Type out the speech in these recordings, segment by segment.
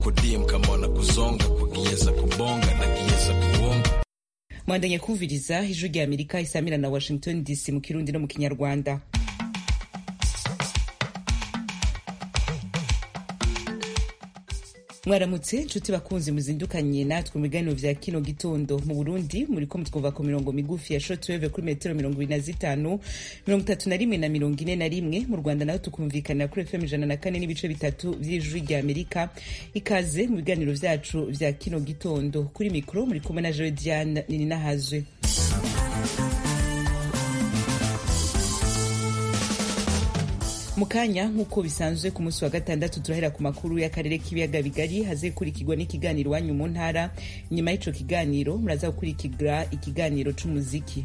kudimka mbona kuzonga kugiyeza kubonga na giyeza kuwonga mwandanye kumviriza ijwi rya amerika isamira na washington dc mu kirundi no mu kinyarwanda mwaramutse nshuti bakunzi muzindukanye natwe mu biganiro vya kino gitondo mu burundi muriko mutwumva ku mirongo migufi ya shortwave kuri metero mirongo ibiri na zitanu mirongo itatu na rimwe na mirongo ine na rimwe mu rwanda naho tukumvikanira kuri fm ijana na kane n'ibice bitatu vy'ijwi rya amerika ikaze mu biganiro vyacu vya kino gitondo kuri mikoro muri kumwe na jewe diane nininahazwe mu kanya nk'uko bisanzwe ku munsi wa gatandatu turahera ku makuru y'akarere k'ibiyaga bigari hazekurikirwa n'ikiganiro iwanyu mu ntara nyuma y'ico kiganiro muraza gukurikira ikiganiro c'umuziki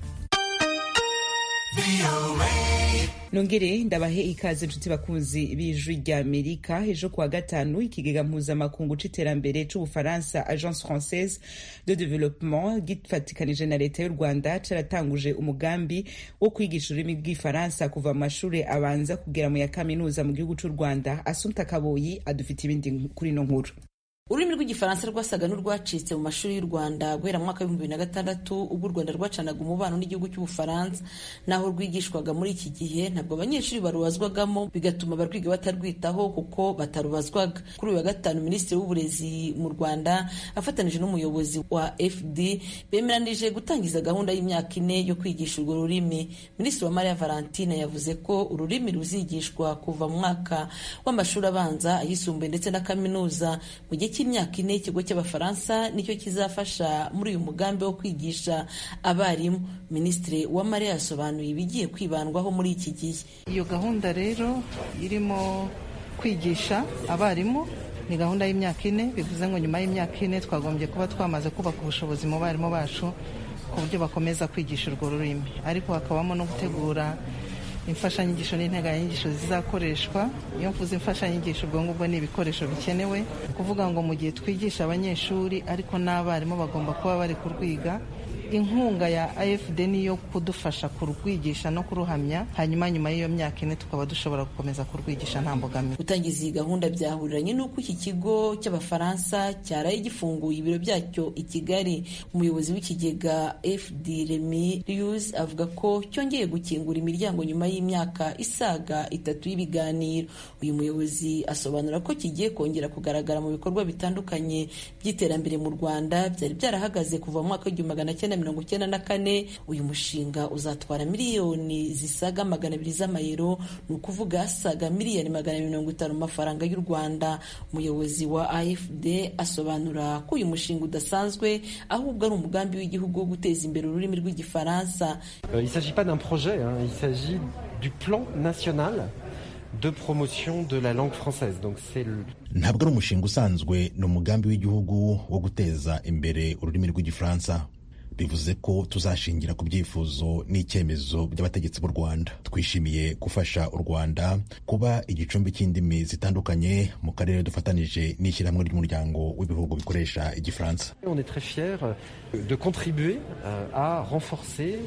nongere ndabahe ikaze nshuti bakunzi b'ijwi rya amerika ejo kuwa gatanu ikigega mpuzamakungu c'iterambere c'ubufaransa agence française de développement gifatikanije na leta y'u rwanda caratanguje umugambi wo kwigisha ururimi rw'ifaransa kuva mu mashure abanza kugera mu ya kaminuza mu gihugu c'u rwanda asumta kaboyi adufite ibindi kuri ino nkuru ururimi rw'igifaransa rwasaga n'urwacitse mu mashuri y'u rwanda guhera mu mwaka w'ibihumbi bibiri na gatandatu ubwo u rwanda rwacanaga umubano n'igihugu cy'ubufaransa naho rwigishwaga muri iki gihe ntabwo abanyeshuri barubazwagamo bigatuma abarwiga batarwitaho kuko batarubazwaga kuri uyu wa gatanu minisitiri w'uburezi mu rwanda afatanije n'umuyobozi wa fd bemeranije gutangiza gahunda y'imyaka ine yo kwigisha urwo rurimi minisitiri wa maria valentine yavuze ko ururimi ruzigishwa kuva mu mwaka w'amashuri abanza ayisumbuye ndetse na kaminuza mu gihe cy'imyaka ine ikigo cy'abafaransa nicyo kizafasha muri uyu mugambi wo kwigisha abarimu minisitiri uwamare yasobanuye ibigiye kwibandwaho muri iki gihe iyo gahunda rero irimo kwigisha abarimu ni gahunda y'imyaka ine bivuze ngo nyuma y'imyaka ine twagombye kuba twamaze kubaka ubushobozi mu barimu bacu ku buryo bakomeza kwigisha urwo rurimi ariko hakabamo no gutegura imfashanyigisho n'integanyanyigisho zizakoreshwa iyo mvuze imfashanyigisho ubwo ngubwo ni ibikoresho bikenewe ni ukuvuga ngo mu gihe twigisha abanyeshuri ariko n'abarimu bagomba kuba bari kurwiga inkunga ya afd niyo kudufasha kurwigisha no kuruhamya hanyuma nyuma y'iyo myaka ine tukaba dushobora gukomeza kurwigisha nta mbogamizi gutangiza iyi gahunda byahuriranye n'uko iki kigo cy'abafaransa cyaraye gifunguye ibiro byacyo i kigali umuyobozi w'ikigega fd remi rius avuga ko cyongeye gukingura imiryango nyuma y'imyaka isaga itatu y'ibiganiro uyu muyobozi asobanura ko kigiye kongera kugaragara mu bikorwa bitandukanye by'iterambere mu rwanda byari byarahagaze kuva mu mwaka w'igihumbi magana cyenda mirongo icyenda na kane uyu mushinga uzatwara miliyoni zisaga magana abiri z'amayero ni ukuvuga asaga miliyoni magana mirongo itanu mu mafaranga y'u rwanda umuyobozi wa afd asobanura ko uyu mushinga udasanzwe ahubwo ari umugambi w'igihugu wo guteza imbere ururimi rw'igifaransa il s'agit pas d'un projet hein, il s'agit du plan national de promotion de la langue française donc c'est le... ntabwo ari umushinga usanzwe ni umugambi w'igihugu wo guteza imbere ururimi rw'igifaransa bivuze ko tuzashingira ku byifuzo n'icyemezo by'abategetsi b'u rwanda twishimiye gufasha u rwanda kuba igicumbi cy'indimi zitandukanye mu karere dufatanije n'ishyirahamwe ry'umuryango w'ibihugu bikoresha igifaransa on est très fiers de contribuer à renforcer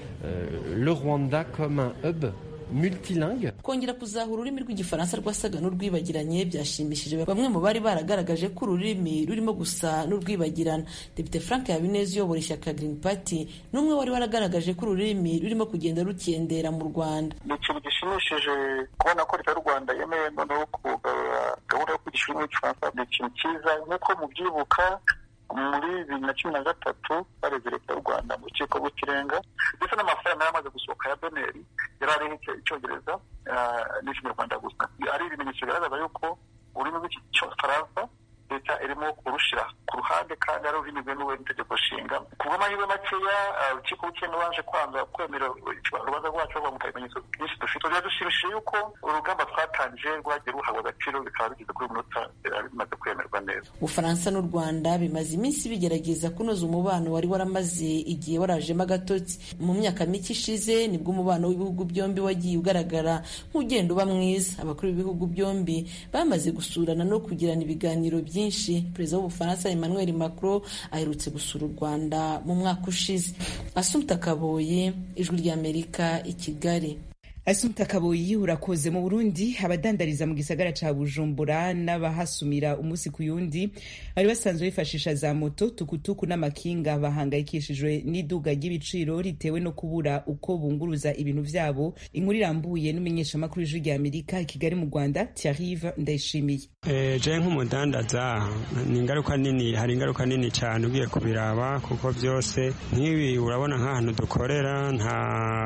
le rwanda comme un hub multilingue kongera kuzahura ururimi rw'igifaransa rwasaga n'urwibagiranye byashimishije bamwe mu bari baragaragaje ko ururimi rurimo gusa n'urwibagirana depite frank habineza uyobora ishyaka green party n'umwe wari waragaragaje ko ururimi rurimo kugenda rukendera mu rwanda ni ikintu gishimishije kubona ko leta y'u rwanda yemewe noneho kugarura gahunda yo kwigisha ururimi rw'igifaransa ni ikintu cyiza nk'uko mubyibuka muri bibiri na cumi na gatatu bareze leta y'u rwanda mu rukiko rw'ikirenga ndetse n'amafaranga yari amaze gusohoka ya doneri yari ariho icyongereza n'ikinyarwanda gusa ari ibimenyetso bigaragaza yuko ururimi rw'igifaransa leta irimo kurushyira ku ruhande kandi ari ururimi rwemewe n'itegeko nshinga ku bw'amahirwe makeya urukiko rw'ikirenga baje kwanga kwemera urubanza rwacu bamuha ibimenyetso byinshi dufite byadushimishije yuko urugamba twatangije rwagiye ruhabwa agaciro bikaba bigeze kuri minota bimaze kwemerwa neza ubufaransa n'u rwanda bimaze iminsi bigerageza kunoza umubano wari waramaze igihe warajemo agatotsi mu myaka mike ishize nibwo umubano w'ibihugu byombi wagiye ugaragara nk'ugenda uba mwiza abakuru b'ibihugu byombi bamaze gusurana no kugirana ibiganiro byinshi perezida w'ubufaransa emmanuel macron aherutse gusura u rwanda mu mwaka ushize asumta kaboye ijwi ry'amerika i kigali Asumta Kaboyi urakoze mu Burundi abadandariza mu gisagara ca Bujumbura n'abahasumira umunsi ku yundi bari basanzwe bifashisha za moto tukutuku n'amakinga bahangayikishijwe n'iduga ry'ibiciro ritewe no kubura uko bunguruza ibintu vyabo inkuru irambuye n'umumenyeshamakuru w'ijwi rya Amerika i Kigali mu Rwanda Thierry Ndayishimiye Eh, je nk'umudandaza ni ingaruka nini hari ingaruka nini cyane ugiye kubiraba kuko byose nk'ibi urabona nk'ahantu dukorera nta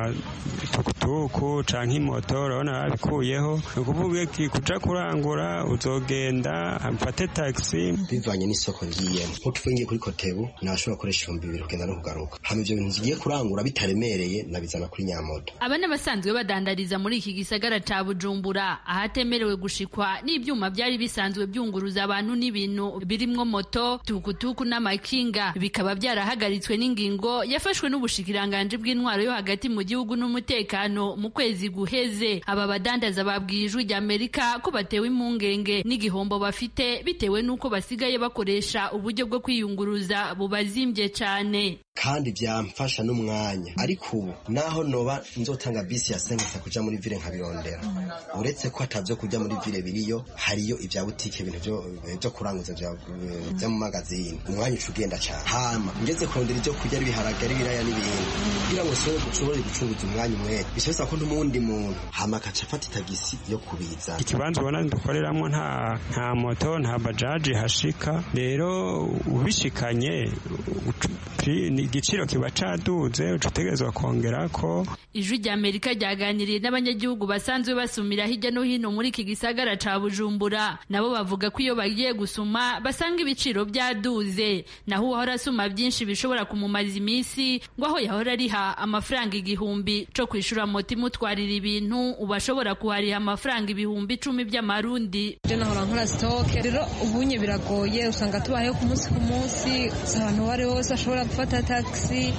tukutuku canke imoto urabona babikuyeho ni ukuvuga iki kuja kurangura uzogenda mfate taxi bivanye n'isoko ngiyemo nk'uko ifu ngiye kuri kotebu nashobora gukoresha ibihumbi bibiri kugenda no kugaruka hama ivyo bintu ngiye kurangura bitaremereye nabizana kuri nyamoto aba ni abasanzwe badandariza muri iki gisagara ca bujumbura ahatemerewe gushikwa n'ivyuma vyari bisanzwe byunguruza abantu n'ibintu birimwo moto tukutuku n'amakinga bikaba byarahagaritswe n'ingingo yafashwe n'ubushikiranganji bw'intwaro yo hagati mu gihugu n'umutekano mu kwezi guheze aba badandaza babwiye ijwi rya amerika ko batewe impungenge n'igihombo bafite bitewe n'uko basigaye bakoresha uburyo bwo kwiyunguruza bubazimbye cane kandi byamfasha n'umwanya ariko ubu naho noba nzotanga bisi ya senkisa kuja muri vile nkabirondera uretse ko atavyo kuja muri vile biriyo hariyo ibya butike ibintu vyo vyo kuranguza vya vya mu magazini umwanya uca ugenda cane hama ngeze kurondera ivyo kurya ari ibiharage ari ibiraya n'ibindi kugira ngo nshobore gushobore gucunguza umwanya umwete bica bisaba ko n'umundi muntu hama akaca afata itagisi yo kubiza ikibanza ubona dukoreramo nta nta moto nta bajaji hashika rero ubishikanye ucu- ni igiciro kiba caduze uca utegerezwa kongera ko ijwi rya amerika ryaganiriye n'abanyagihugu basanzwe basumira hirya no hino muri iki gisagara ca bujumbura nabo bavuga ko iyo bagiye gusuma basanga ibiciro byaduze naho uwahora asuma byinshi bishobora kumumaza iminsi ngo aho yahora ariha amafaranga igihumbi co kwishura moto imutwarira ibintu ubu ashobora kuhariha amafaranga ibihumbi icumi by'amarundi je nahora nkora sitoke rero ubunye biragoye usanga tubayeho ku munsi ku munsi si abantu uwo ari we wese ashobora gufata tagisi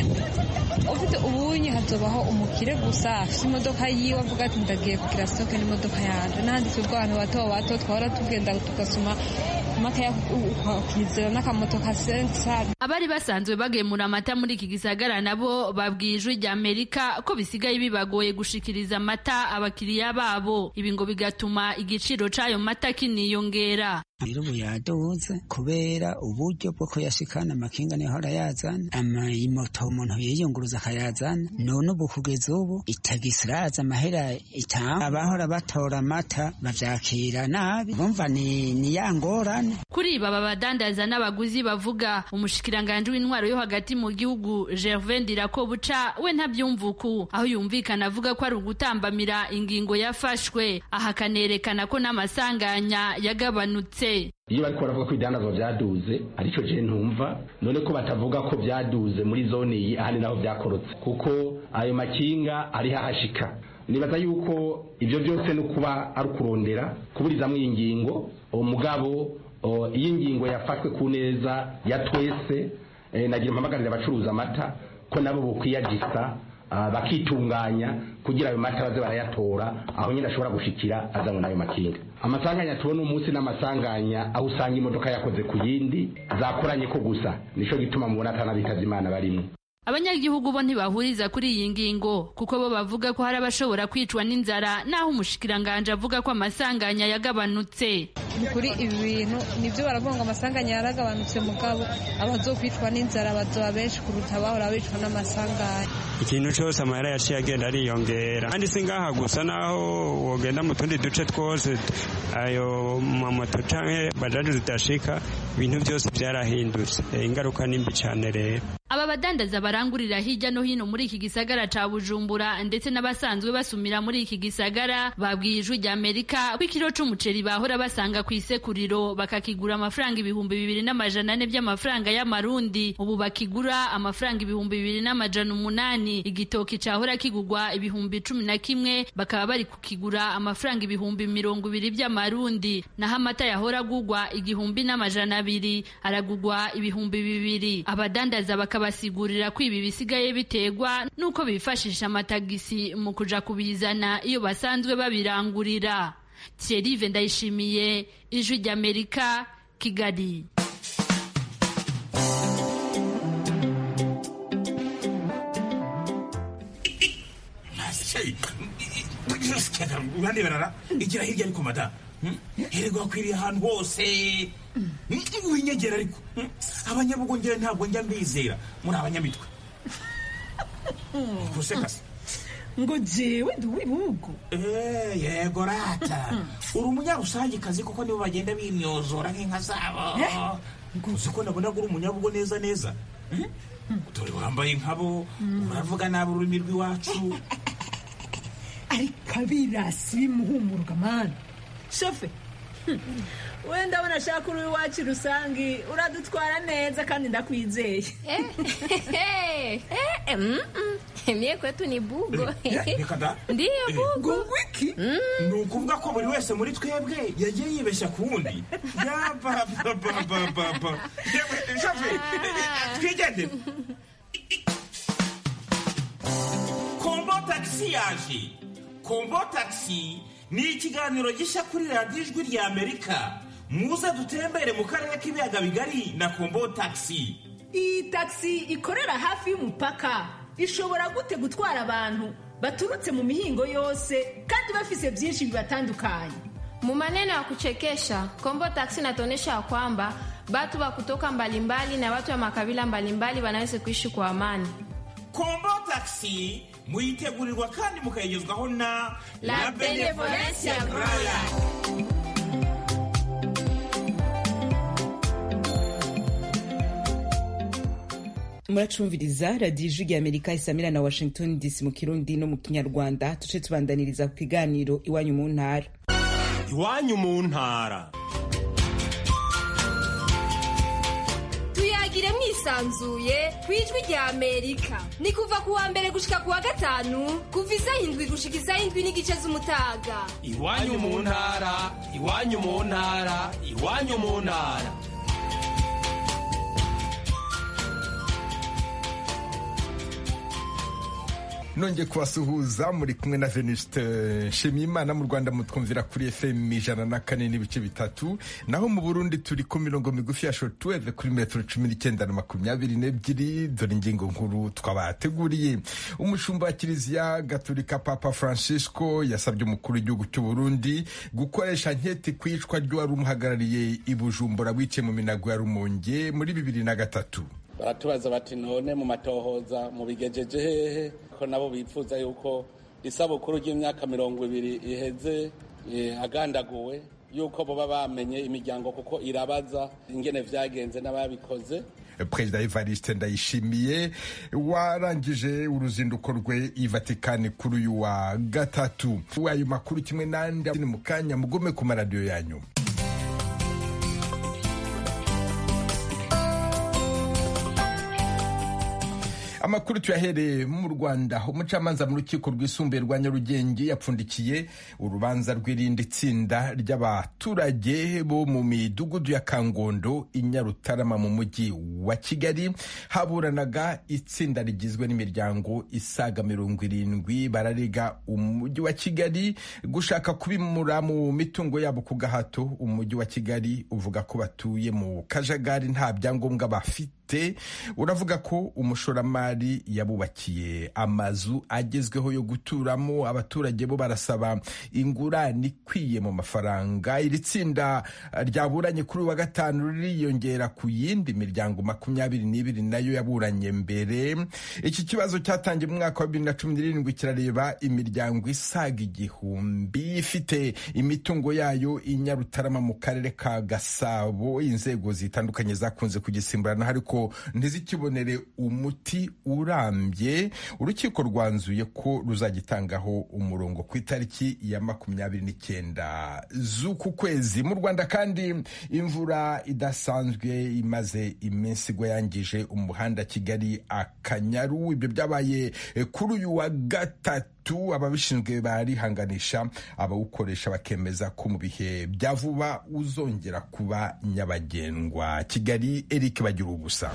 ufite ubunye hazobaho umukire gusa afite imodoka yiwe avuga ati ndagiye kugira sitoke n'imodoka yanje n'ahandi twebwe abantu bato bato twahora tugenda tugasoma makeya ukizera n'akamoto ka senkisa abari basanzwe bagemura amata muri iki gisagara nabo babwiye ijwi rya amerika ko bisigaye bibagoye gushikiriza amata abakiriya babo ibi ngo bigatuma igiciro c'ayo mata kiniyongera rero ubu yaduze kubera uburyo bwo kuyashikana amakinga niho arayazana amamoto umuntu yiyunguruza akayazana none ubu kugeza ubu itagisi iraza amahera itanga abahora batora amata bavyakira nabi bumva ni, ni ya ngorane kuri ibi aba badandaza n'abaguzi bavuga umushikiranganji w'intwaro yo hagati mu gihugu gervain ndirakobuca we ntabyumva uku aho yumvikana avuga ko ari ugutambamira ingingo yafashwe aha akanerekana ko n'amasanganya yagabanutse iyo bariko baravuga ko ibidandazwa vyaduze aricyo je ntumva none ko batavuga ko vyaduze muri zone iyi ahandi naho vyakorotse kuko ayo makinga ariho ahashika nibaza yuko ivyo byose ni ukuba ari ukurondera kuburizamwo iyi ngingo umugabo iyo ingingo yafashwe ku neza ya twese nagira mpamagarira abacuruza amata ko nabo bokwiyagisa bakitunganya kugira ayo mata baze barayatora aho nyine ashobora gushikira azanywe n'ayo makinga amasanganya tubona umunsi n'amasanganya aho usanga imodoka yakoze ku yindi zakoranye ko gusa nico gituma mubona atanabitaza imana barimwo abanyagihugu bo ntibahuriza kuri iyi ngingo kuko bo bavuga ko hari abashobora kwicwa n'inzara naho umushikiranganje avuga ko amasanganya yagabanutse ni kuri ibi bintu nibyo baravuga ngo amasanganya yaragabanutse mugabo abazokwicwa n'inzara bazoba benshi kuruta abahora bicwa n'amasanganya ikintu cyose amahera yaciye agenda ariyongera kandi si ngaha gusa naho wogenda mu tundi duce twose ayo mamoto canke bajaji zidashika ibintu byose byarahindutse ingaruka nimbi cyane rero aba badandaza barangurira hirya no hino muri iki gisagara ca bujumbura ndetse n'abasanzwe basumira muri iki gisagara babwiye ijwi rya amerika ko ikiro c'umuceri bahora basanga ku isekuriro bakakigura amafaranga ibihumbi bibiri n'amajana ane by'amafaranga y'amarundi ubu bakigura amafaranga ibihumbi bibiri n'amajana umunani igitoki cahora kigurwa ibihumbi cumi na kimwe bakaba bari kukigura amafaranga ibihumbi mirongo ibiri by'amarundi naho amata yahora agurwa igihumbi n'amajana abiri aragurwa ibihumbi bibiri abadandaza bakaba basigurira ko ibi bisigaye biterwa nuko bifashisha amatagisi mu kuja kubizana iyo basanzwe babirangurira Thierry Ndayishimiye ijwi ry'Amerika Kigali uraneberara igira hirya ariko madamu hererwa akwiriye ahantu hose winyegera ariko abanyabugongera ntabwo njya mbizera muri abanyamitwe gusekase ngo jewe ndi uw'ibihugu yego rata uri umunyarusangikazi kuko nibo bagenda bimyozora nk'inka zabo uzi ko nabona uri umunyabugo neza neza dore wambaye nkabo uravuga nabi ururimi rw'iwacu ariko abirasi bimuhumuruka mani shofe wenda ndabona ashaka uri iwacu rusange uradutwara neza kandi ndakwizeye mie kwetu ni bugo reka da ndiyo bugo wiki ni ukuvuga ko buri wese muri twebwe yagiye yibeshya ku wundi yabababababa shofe twigendere kombo tagisi yaje kombo tagisi ni ikiganiro gishya kuri radiyo ijwi rya amerika muze dutembere mu karere k'ibiyaga bigari na kombo tagisi iyi tagisi ikorera hafi y'umupaka ishobora gute gutwara abantu baturutse mu mihingo yose kandi bafise byinshi bibatandukanye mu maneno ya kuchekesha kombo taksi inatuonyesha ya kwamba batu wa kutoka mbalimbali na watu wa makabila mbalimbali wanaweza kuishi kwa amani kombo tagisi muyitegurirwa kandi mukayigezwaho na La Benevolencia Royal. muracumviriza radiyo ijwi rya amerika isamira na washington dc mu kirundi no mu kinyarwanda tuce tubandaniriza ku kiganiro iwanyu mu ntara iwanyu mu ntara tuyagire mwisanzuye ku ijwi rya amerika ni kuva ku wa mbere gushika ku wa gatanu kuva isaha indwi gushika isaha indwi n'igice z'umutaga iwanyu mu ntara iwanyu mu ntara iwanyu mu ntara nongeye kubasuhuza muri kumwe na venuste nshimiyimana mu rwanda mutwumvira kuri fm ijana na kane n'ibice bitatu naho mu burundi turi ku mirongo migufi ya shortwave kuri metero cumi n'icyenda na makumyabiri n'ebyiri dore ingingo nkuru twabateguriye umushumba wa kiliziya gaturika papa francisco yasabye umukuru w'igihugu cy'u burundi gukoresha nketi ku icwa ry'uwari umuhagarariye i bujumbura wiciye mu minago ya rumonge muri bibiri na gatatu baratubaza bati none mu matohoza mu bigejeje hehe ko nabo bifuza yuko isabukuru ry'imyaka mirongo ibiri iheze agandaguwe yuko baba bamenye imiryango kuko irabaza ingene vyagenze n'ababikoze perezida evariste ndayishimiye warangije uruzinduko rwe i vatikani kuri uyu wa gatatu ayo makuru kimwe n'andi ni mu kanya mugume ku maradiyo yanyu amakuru tuyahereye mu rwanda umucamanza mu rukiko rwisumbuye rwa nyarugenge yapfundikiye urubanza rw'irindi tsinda ry'abaturage bo mu midugudu ya kangondo i nyarutarama mu mujyi wa kigali haburanaga itsinda rigizwe n'imiryango isaga mirongo irindwi bararega umujyi wa kigali gushaka kubimura mu mitungo yabo ku gahato umujyi wa kigali uvuga ko batuye mu kajagari nta byangombwa bafite uravuga ko umushoramari yabubakiye amazu agezweho yo guturamo abaturage bo barasaba ingurane ikwiye mu mafaranga iri tsinda ryaburanye kuri wa gatanu ririyongera ku yindi miryango makumyabiri n'ibiri nayo yaburanye mbere iki kibazo cyatangiye mu mwaka wa bibiri na cumi n'irindwi kirareba imiryango isaga igihumbi ifite imitungo yayo i nyarutarama mu karere ka gasabo inzego zitandukanye zakunze kugisimburana ariko ntizikibonere umuti urambye urukiko rwanzuye ko ruzagitangaho umurongo ku itariki ya makumyabiri n'icyenda z'uku kwezi mu rwanda kandi imvura idasanzwe imaze iminsi igwa yangije umuhanda kigali akanyaru ibyo byabaye kuri uyu wa gatatu ababishinzwe barihanganisha abawukoresha bakemeza ko mu bihe bya vuba uzongera kuba nyabagendwa kigali eric bagira ubusa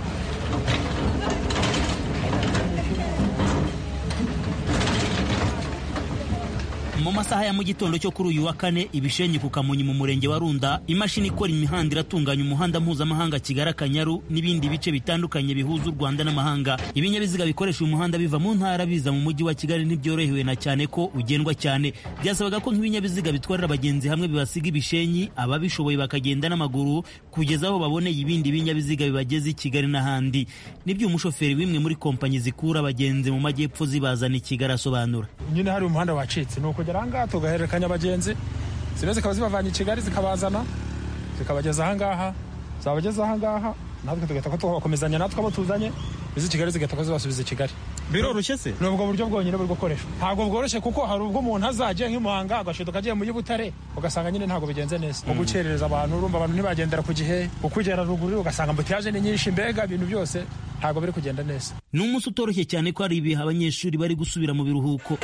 mu masaha ya mu gitondo cyo kuri uyu wa kane ibishenyi ku kamonyi mu murenge wa runda imashini ikora imihanda iratunganya umuhanda mpuzamahanga kigali akanyaru n'ibindi bice bitandukanye bihuza u rwanda n'amahanga ibinyabiziga bikoresha uyu muhanda biva mu ntara biza mu mujyi wa kigali ntibyorohewe na cyane ko ugendwa cyane byasabaga ko nk'ibinyabiziga bitwarira abagenzi hamwe bibasiga ibishenyi ababishoboye bakagenda n'amaguru kugeza aho baboneye ibindi binyabiziga bibageza i kigali n'ahandi nibyo umushoferi w'imwe muri kompanyi zikura abagenzi mu majyepfo zibazana i kigali asobanura nyine hari umuhanda wacitse ni ukugera ahangaha tugahererekanya abagenzi zimwe zikaba zibavanye i kigali zikabazana zikabageza ahangaha zabageza ahangaha natwe tugahita ko tubakomezanya natwe abo tuzanye izi kigali zigahita ko zibasubiza i kigali biroroshye se ni ubwo buryo bwonyine buri gukoreshwa ntabwo bworoshye kuko hari ubwo umuntu azajya nk'imuhanga agashiduka agiye muri butare ugasanga nyine ntabwo bigenze neza nko gukerereza abantu urumva abantu ntibagendera ku gihe ukugera ruguru ugasanga ambutiyaje ni nyinshi mbega ibintu byose ntabwo biri kugenda neza ni umunsi utoroshye cyane ko hari ibihe abanyeshuri bari gusubira mu biruhuko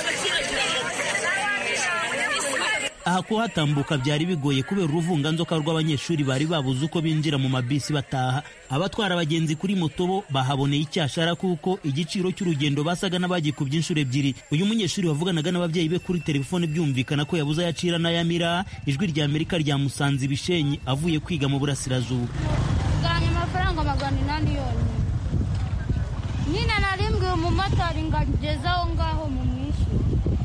aha kuhatambuka byari bigoye kubera uruvunganzoka rw'abanyeshuri bari babuze uko binjira mu mabisi bataha abatwara abagenzi kuri moto bo bahaboneye icyashara kuko igiciro cy'urugendo basaga n'abagikubye inshuro ebyiri uyu munyeshuri wavuganaga n'ababyeyi be kuri telefone byumvikana ko yabuze ayacira n'ayamira ijwi rya amerika ryamusanze ibishenyi avuye kwiga mu burasirazuba tugabanya amafaranga magana inani yonyine nyine narimbwiye umumotari ngo ageze aho ngaho mu mwishyure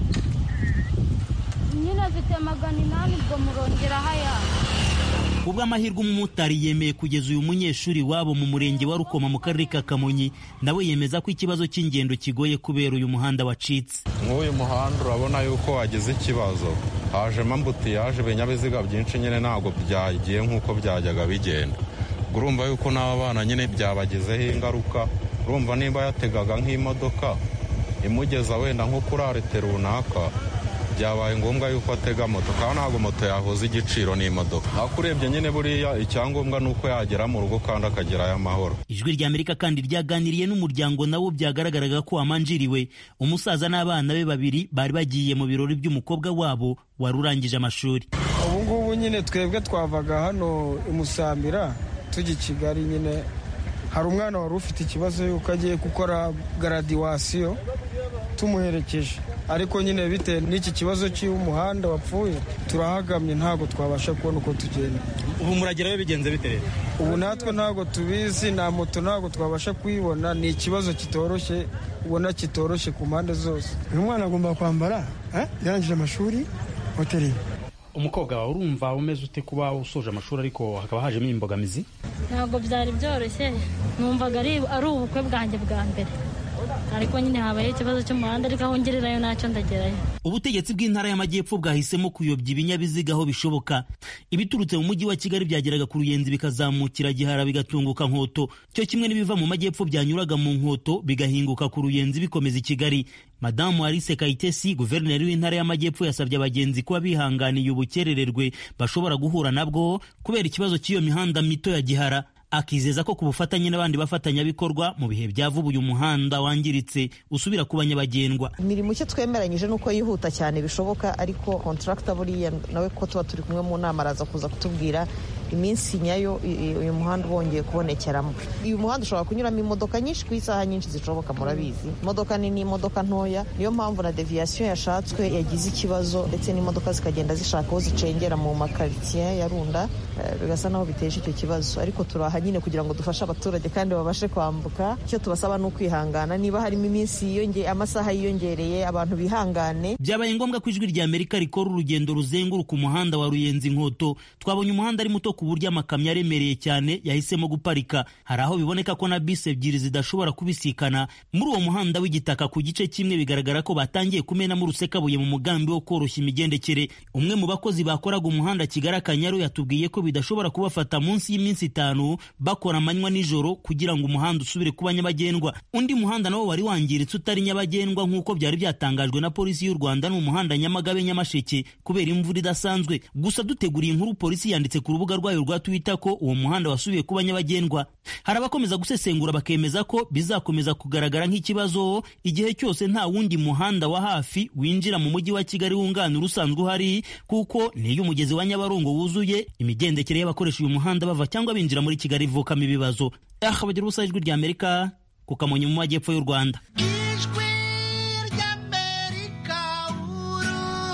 nyine afite magana inani ubwo murongeraho ayandi kubw'amahirwe umumotari yemeye kugeza uyu munyeshuri wabo mu murenge wa rukoma mu karere ka kamonyi nawe yemeza ko ikibazo cy'ingendo kigoye kubera uyu muhanda wacitse nk'uyu muhanda urabona yuko wagize ikibazo hajemo ambutiyaje ibinyabiziga byinshi nyine ntabwo byagiye nk'uko byajyaga bigenda urumva yuko n'aba bana nyine byabagizeho ingaruka urumva niba yategaga nk'imodoka imugeza wenda nko kuri arete runaka byabaye ngombwa yuko atega moto kandi ntabwo moto yahuza igiciro n'imodoka ariko urebye nyine buriya icyangombwa ni uko yagera mu rugo kandi akagerayo amahoro ijwi rya amerika kandi ryaganiriye n'umuryango nawo byagaragaraga ko wamanjiriwe umusaza n'abana be babiri bari bagiye mu birori by'umukobwa wabo wari urangije amashuri ubu ngubu nyine twebwe twavaga hano imusambira tujya i kigali nyine hari umwana wari ufite ikibazo yuko agiye gukora garadiwasiyo tumuherekeje ariko nyine bitewe n'iki kibazo cy'umuhanda wapfuye turahagamye ntabwo twabasha kubona uko tugenda ubu muragerayo bigenze bite ubu natwe ntabwo tubizi na moto ntabwo twabasha kuyibona ni ikibazo kitoroshye ubona kitoroshye ku mpande zose uyu mwana agomba kwambara yarangije amashuri hoteli umukobwa wawe urumva umeze ute kuba usoje amashuri ariko hakaba hajemo imbogamizi ntabwo byari byoroshye numvaga ari ubukwe bwanjye bwa mbere ariko nyine habaye ikibazo cy'umuhanda ariko aho ngererayo ntacyo ndagerayo ubutegetsi bw'intara y'amajyepfo bwahisemo kuyobya ibinyabiziga aho bishoboka ibiturutse mu mujyi wa kigali byageraga ku ruyenzi bikazamukira gihara bigatunguka nkoto cyo kimwe n'ibiva mu majyepfo byanyuraga mu nkoto bigahinguka ku ruyenzi bikomeza i kigali madamu alice kayitesi guverineri w'intara y'amajyepfo yasabye abagenzi kuba bihanganiye ubukerererwe bashobora guhura nabwo kubera ikibazo cy'iyo mihanda mito ya gihara akizeza ko ku bufatanye n'abandi bafatanyabikorwa mu bihe bya vuba uyu muhanda wangiritse usubira ku banyabagendwa imirimo icyo twemeranyije ni uko yihuta cyane bishoboka ariko kontaragita buriya nawe ko tuba turi kumwe mu nama araza kuza kutubwira iminsi nyayo uyu muhanda wongeye kubonekeramo uyu muhanda ushobora kunyuramo imodoka nyinshi ku isaha nyinshi zishoboka murabizi imodoka nini imodoka ntoya niyo mpamvu na deviyasiyo yashatswe yagize ikibazo ndetse n'imodoka zikagenda zishaka aho zicengera mu makaritsiye ya runda bigasa naho biteje icyo kibazo ariko turaha nyine kugira ngo dufashe abaturage kandi babashe kwambuka icyo tubasaba ni ukwihangana niba harimo iminsi yiyongeye amasaha yiyongereye abantu bihangane byabaye ngombwa ko ijwi rya amerika rikora urugendo ruzenguruka umuhanda wa ruyenzi nkoto twabonye umuhanda ari muto ku buryo amakamyo aremereye cyane yahisemo guparika hari aho biboneka ko na bisi ebyiri zidashobora kubisikana muri uwo muhanda w'igitaka ku gice kimwe bigaragara ko batangiye kumenamo urusekabuye mu mugambi wo koroshya imigendekere umwe mu bakozi bakoraga umuhanda kigali akanyaru yatubwiye ko bidashobora kubafata munsi y'iminsi itanu bakora amanywa nijoro kugira ngo umuhanda usubire kuba nyabagendwa undi muhanda nawo wari wangiritse utari nyabagendwa nk'uko byari byatangajwe na polisi y'u rwanda ni umuhanda nyamagabe nyamasheke kubera imvura idasanzwe gusa duteguriye inkuru polisi yanditse ku rubuga rwayo rwa twitter ko uwo muhanda wasubiye kuba nyabagendwa hari abakomeza gusesengura bakemeza ko bizakomeza kugaragara nk'ikibazo igihe cyose nta wundi muhanda wa hafi winjira mu mujyi wa kigali wunganira usanzwe uhari kuko niyo umugezi wa nyabarongo wuzuye imigendekere y'abakoresha uyu muhanda bava cyangwa binjira muri kigali ivukamo ibibazo aha bagira ubusa ijwi rya amerika ku kamonyi mu majyepfo y'u rwanda ijwi ry'amerika uru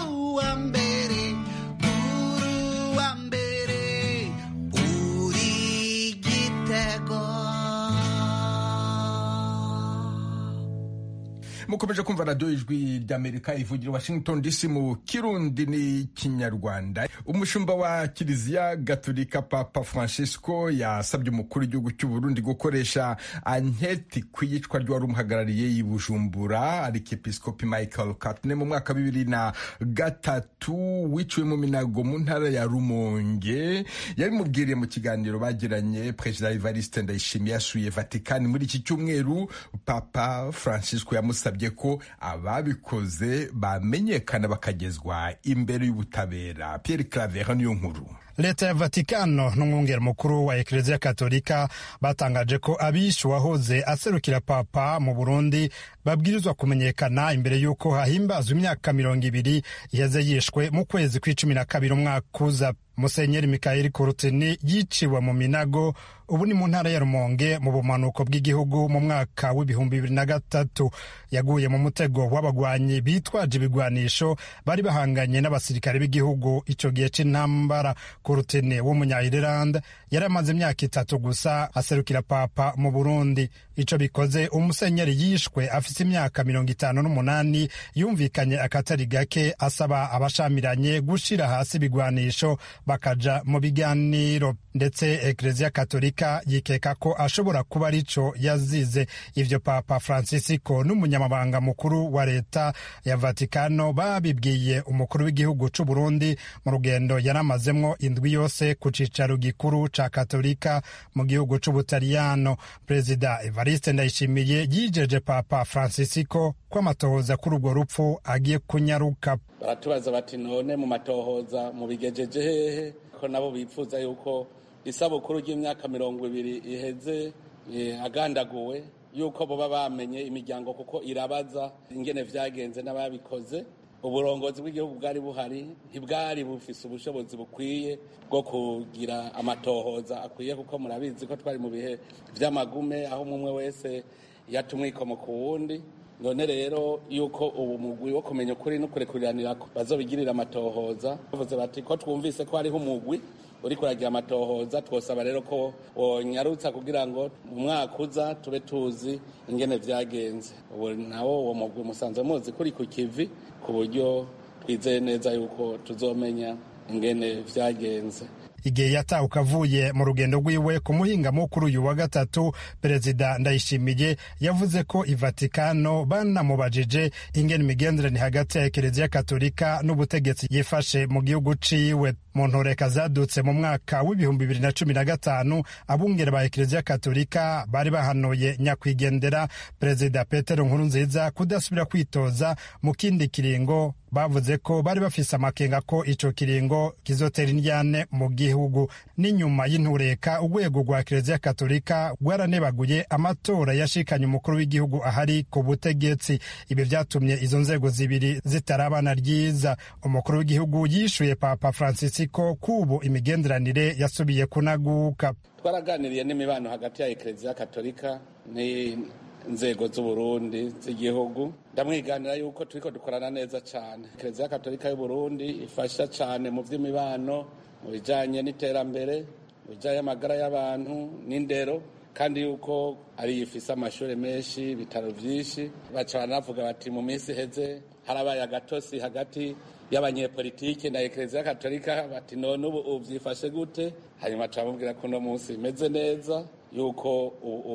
mukomeje kumva radiyo ijwi ry'amerika ivugira washington dc mu kirundi n'ikinyarwanda umushumba wa kiliziya gatolika papa francisco yasabye umukuru w'igihugu cy'u burundi gukoresha anketi ku iyicwa ry'uwari umuhagarariye i bujumbura arikepiskopi michael katne mu mwaka wa bibiri na gatatu wiciwe mu minago mu ntara ya rumonge yabimubwiriye mu kiganiro bagiranye perezida evariste ndayishimiye yasuye vatikani muri iki cyumweru papa francisco yamusabye ko ababikoze bamenyekana bakagezwa imbere y'ubutabera pierre claver niyo nkuru leta ya vatikano n'umwungeri mukuru wa ekereziya katolika batangaje ko abishe uwahoze aserukira papa mu burundi babwirizwa kumenyekana imbere y'uko hahimbazwa imyaka mirongo ibiri iheze yishwe mu kwezi kw'icumi na kabiri umwaka uza musenyeri mikayeli kurutini yiciwe mu minago ubu ni mu ntara ya rumonge mu bumanuko bw'igihugu mu mwaka w'ibihumbi bibiri na gatatu yaguye mu mutego w'abagwanyi bitwaje ibigwanisho bari bahanganye n'abasirikare b'igihugu icyo gihe c'intambara kurutini w'umunya-ireland yari amaze imyaka itatu gusa aserukira papa mu burundi ico bikoze umusenyeri yishwe afise imyaka mirongo itanu n'umunani yumvikanye akatari gake asaba abashamiranye gushira hasi ibigwanisho bakaja mu biganiro ndetse ekereziya katolika yikeka ko ashobora kuba arico yazize ivyo papa francisco n'umunyamabanga mukuru wa leta ya vatikano babibwiye umukuru w'igihugu c'u burundi mu rugendo yaramazemwo indwi yose ku cicaro gikuru ca katolika mu gihugu c'ubutaliyano perezida evariste ndayishimiye yijeje papa francisco ko amatohoza kuri urwo rupfu agiye kunyaruka baratubaza bati none mu matohoza mubigejeje hehe ko nabo bifuza yuko isabukuru ry'imyaka mirongo ibiri iheze agandaguwe yuko boba bamenye imiryango kuko irabaza ingene vyagenze n'ababikoze uburongozi bw'igihugu bwari buhari ntibwari bufise ubushobozi bukwiye bwo kugira amatohoza akwiye kuko murabizi ko twari mu bihe vy'amagume aho umwe wese yata umwikomo ku wundi none rero yuko ubu mugwi wo kumenya ukuri no kurekuriranira bazobigirira amatohoza bavuze bati ko twumvise ko hariho umugwi uri kuragira amatohoza twosaba rero ko wonyarutsa kugira ngo mu mwaka uza tube tuzi ingene vyagenze ubu nawo uwo mugwi musanzwe muzi kuri ku kivi ku buryo twizeye neza yuko tuzomenya ingene vyagenze igihe yatahuka avuye mu rugendo rwiwe ku muhingamo kuri uyu wa gatatu perezida ndayishimiye yavuze ko ivatikano banamubajije ingene imigenderanire hagati ya ekereziya katolika n'ubutegetsi yifashe mu gihugu ciwe mu ntoreka zadutse mu mwaka w'ibihumbi bibiri na cumi na gatanu abungere ba ekereziya katolika bari bahanuye nyakwigendera perezida petero nkurunziza kudasubira kwitoza mu kindi kiringo bavuze ko bari bafise amakenga ko ico kiringo kizotera indyane mu gihugu n'inyuma y'intureka urwego rwa kereziya katolika rwaranebaguye amatora yashikanye umukuru w'igihugu ahari ku butegetsi ibi vyatumye izo nzego zibiri zitarabana ryiza umukuru w'igihugu yishuye papa francisco kubu imigenderanire yasubiye kunaguka twaraganiriye n'imibano hagati ya ekereziya katolika inzego z'uburundi z'igihugu ndamwiganira yuko turiko dukorana neza cyane ekereziya katolika y'uburundi ifasha cyane mu by'imibano mu bijanye n'iterambere mu bijanye amagara y'abantu n'indero kandi yuko ari ifise amashuri menshi ibitaro byinshi baca banavuga bati mu minsi iheze harabaye agatosi hagati y'abanyepolitike na ekereziya katolika bati none ubu uvyifashe gute hanyuma turamubwira ko uno munsi bimeze neza yuko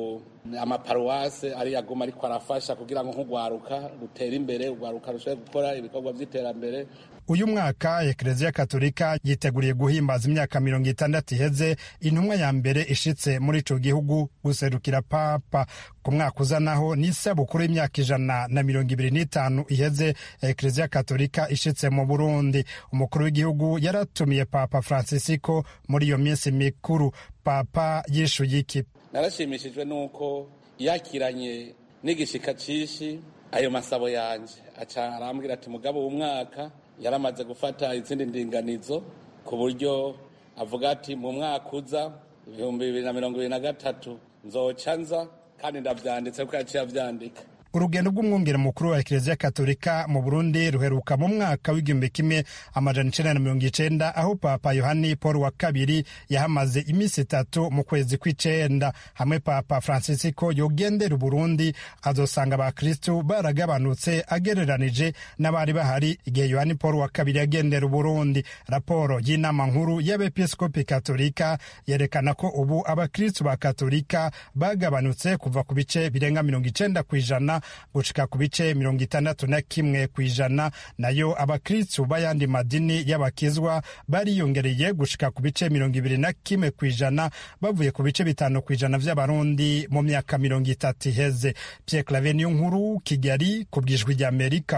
amaparuwase ari yaguma ariko arafasha kugira ngo nk'urwaruka rutere imbere urwaruka rushobore gukora ibikorwa by'iterambere uyu mwaka ekereziya katolika yiteguriye guhimbaza imyaka mirongo itandatu iheze intumwa ya mbere ishitse muri ico gihugu guserukira papa ku mwaka uza naho ni isabukuru y'imyaka ijana na mirongo ibiri n'itanu iheze ekereziya katolika ishitse mu burundi umukuru w'igihugu yaratumiye papa francisco muri iyo minsi mikuru papa yishuye iki narashimishijwe n'uko yakiranye n'igishika cishi ayo masabo yanje aca arambwira ati mugabo w'umwaka yaramaze gufata izindi ndinganizo ku buryo avuga ati mu mwaka uza ibihumbi bibiri na mirongo ibiri na gatatu nzoca nza kandi ndavyanditse kuko yaciye avyandika urugendo rw'umwungere mukuru wa ekereziya katolika mu burundi ruheruka mu mwaka w'igihumbi kimwe amajana icenda na mirongo icenda aho papa yohani paul wa kabiri yahamaze iminsi itatu mu kwezi kw'icenda hamwe papa francisco yogendera uburundi azosanga abakristu baragabanutse agereranije n'abari bahari igihe yohani paul wa kabiri yagendera uburundi raporo y'inama nkuru y'abepiskopi katolika yerekana ko ubu abakristu ba katolika bagabanutse kuva ku bice birenga mirongo icenda ku ijana gushika ku bice mirongo itandatu na kimwe ku ijana nayo abakristu b'ayandi madini y'abakizwa bariyongereye gushika ku bice mirongo ibiri na kimwe ku ijana bavuye ku bice bitanu ku ijana vy'abarundi mu myaka mirongo itatu iheze pierre clave niyo nkuru kigali ku bwijwi ry'amerika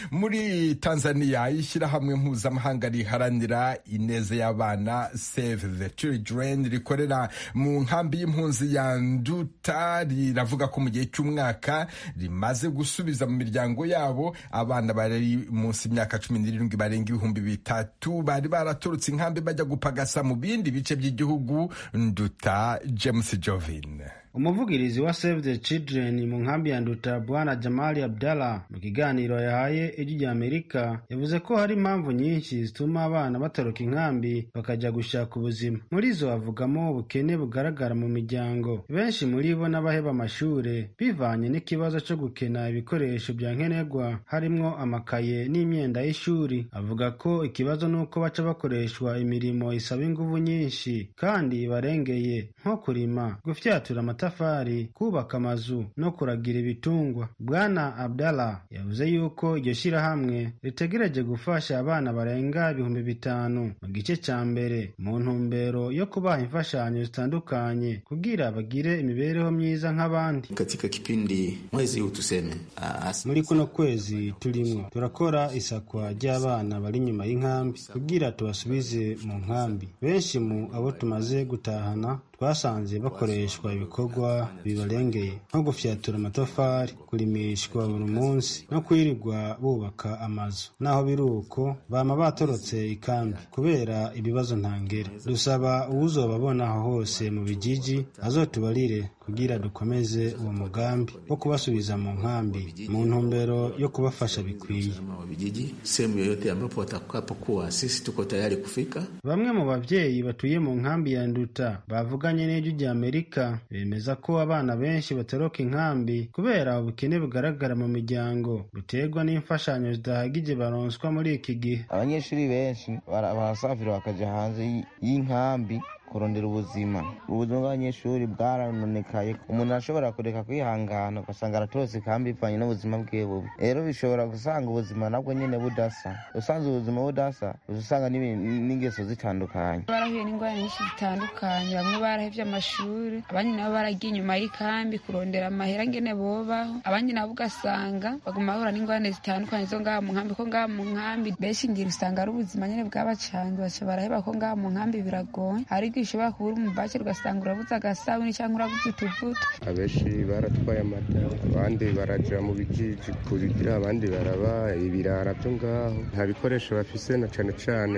muri tanzania ishyirahamwe mpuzamahanga riharanira ineza y'abana save the children rikorera mu nkambi y'impunzi ya nduta riravuga ko mu gihe cy'umwaka rimaze gusubiza mu miryango yabo abana bari munsi y'imyaka cumi n'irindwi barenga ibihumbi bitatu bari baraturutse inkambi bajya gupagasa mu bindi bice by'igihugu nduta james jovin umuvugirizi wa save the children mu nkambi ya nduta bwana jamali abdallah mu kiganiro yahaye ijwi rya amerika yavuze ko hari impamvu nyinshi zituma abana batoroka inkambi bakajya gushaka ubuzima muri zo havugamo ubukene bugaragara mu miryango benshi muri bo n'abaheba amashure bivanye n'ikibazo cyo gukena ibikoresho bya nkenerwa harimwo amakaye n'imyenda y'ishuri avuga ko ikibazo ni uko baca bakoreshwa imirimo isaba inguvu nyinshi kandi barengeye nko kurima gufyatura amatafari kubaka amazu no kuragira ibitungwa bwana abdallah yavuze yuko iryo shyirahamwe ritegereje gufasha abana barenga ibihumbi bitanu mu gice cya mbere mu ntumbero yo kubaha imfashanyo zitandukanye kugira bagire imibereho myiza nk'abandi katika kipindi mwezi huu tuseme muri kuno kwezi turimwo turakora isakwa ry'abana bari inyuma y'inkambi kugira tubasubize mu nkambi benshi mu abo tumaze gutahana twasanze bakoreshwa ibikorwa bibarengeye nko gufyatura amatafari kurimishwa buri munsi no kwirirwa bubaka amazu naho biri uko bama batorotse ikambi kubera ibibazo ntangere dusaba uwuzobabona aho hose mu bijiji azotubarire kugira dukomeze uwo mugambi wo kubasubiza mu nkambi mu ntumbero yo kubafasha bikwiye vijiji sehemu yoyote ambapo watakapokuwa sisi tuko tayari kufika bamwe mu babyeyi batuye mu nkambi ya nduta bavuganye n'ijwi rya amerika bemeza ko abana benshi batoroka inkambi kubera ubukene bugaragara mu miryango buterwa n'imfashanyo zidahagije baronswa muri iki gihe abanyeshuri benshi barasafira bakaja hanze y'inkambi kurondera ubuzima ubuzima bw'abanyeshuri bwaranonekaye umuntu arashobora kureka kwihangana ugasanga aratorotse kandi bivanye n'ubuzima bwiwe bubi rero bishobora gusanga ubuzima nabwo nyine budasa usanze ubuzima budasa usanga n'ingeso zitandukanye barahuye n'indwara nyinshi zitandukanye bamwe barahevye amashuri abandi nabo baragiye inyuma y'ikambi kurondera amahera ngene bobaho abandi nabo ugasanga baguma bahura n'ingorane zitandukanye zo ngaha mu nkambi ko ngaha mu nkambi benshi ngira usanga ari ubuzima nyene bwabacanze baca baraheba ko ngaha mu nkambi biragoye ariko ushobora kubura umubake ugasanga urabuze agasabuni cyangwa urabuze utuvuta abenshi baratwaye amata abandi baraja mu bijiji kubigira abandi baraba ibirara byo ngaho nta bikoresho bafise na cane cane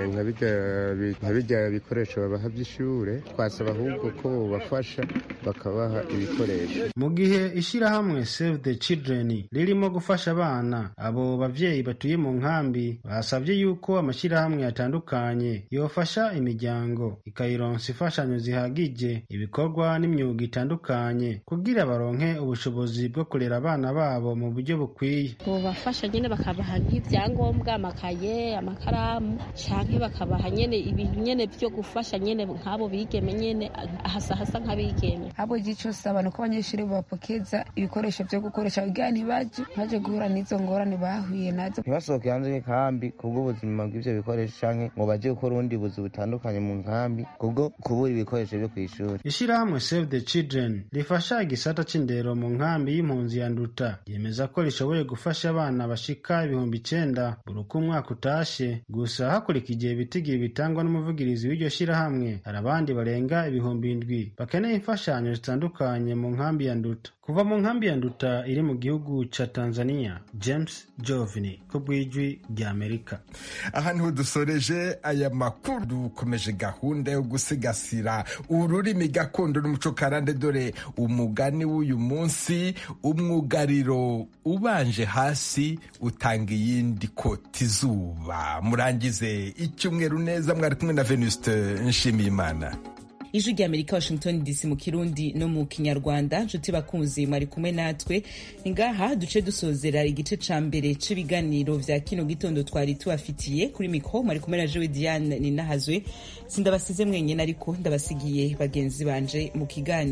nka birya bikoresho babaha vy'ishure twasaba ahubwo ko bobafasha bakabaha ibikoresho mu gihe ishirahamwe save the children ririmo gufasha abana abo bavyeyi batuye mu nkambi basavye yuko amashirahamwe atandukanye yofasha imiryango ikayironsa imfashanyo zihagije ibikorwa n'imyuga itandukanye kugira baronke ubushobozi bwo kurera abana babo mu buryo bukwiye bubafasha nyine bakabaha nk'ibyangombwa amakaye amakaramu canke bakabaha nyene ibintu nyene vyo gufasha nyene nk'abo bigeme nyene hasa hasa nk'abigeme abo gico saba nuko abanyeshuri bapokeza ibikoresho vyo gukoresha kugira ntibaje baje guhura n'izo ngorane bahuye nazo ntibasohoke hanze y'inkambi kubw'ubuzima bw'ivyo bikoresho canke ngo baje gukora ubundi buzi butandukanye mu nkambi kubwo kubura ibikoresho byo kw'ishuri ishirahamwe save the children rifasha igisata c'indero mu nkambi y'impunzi ya nduta ryemeza ko rishoboye gufasha abana bashika ibihumbi icenda buri uko umwaka utashe gusa hakurikije ibitigiye bitangwa n'umuvugirizi w'iryo shirahamwe hari abandi barenga ibihumbi indwi bakeneye imfashanyo zitandukanye mu nkambi ya nduta kuva mu nkambi ya nduta iri mu gihugu ca tanzania james jovini ku bw'ijwi rya amerika aha niho dusoreje aya makuru dukomeje gahunda yo gusigasira ururimi gakondo n'umuco karande dore umugani w'uyu munsi umwugariro ubanje hasi utanga iyindi koti izuba murangize icyumweru neza mwari kumwe na venuste nshimiyimana ijwi rya amerika washington dc mu kirundi no mu kinyarwanda nshuti bakunzi mwari kumwe natwe ni ngaha duce dusozera igice ca mbere c'ibiganiro vya kino gitondo twari tubafitiye kuri mikro mwari kumwe na jewe diane ninahazwe sindabasize mwenyene ariko ndabasigiye bagenzi banje mu kiganiro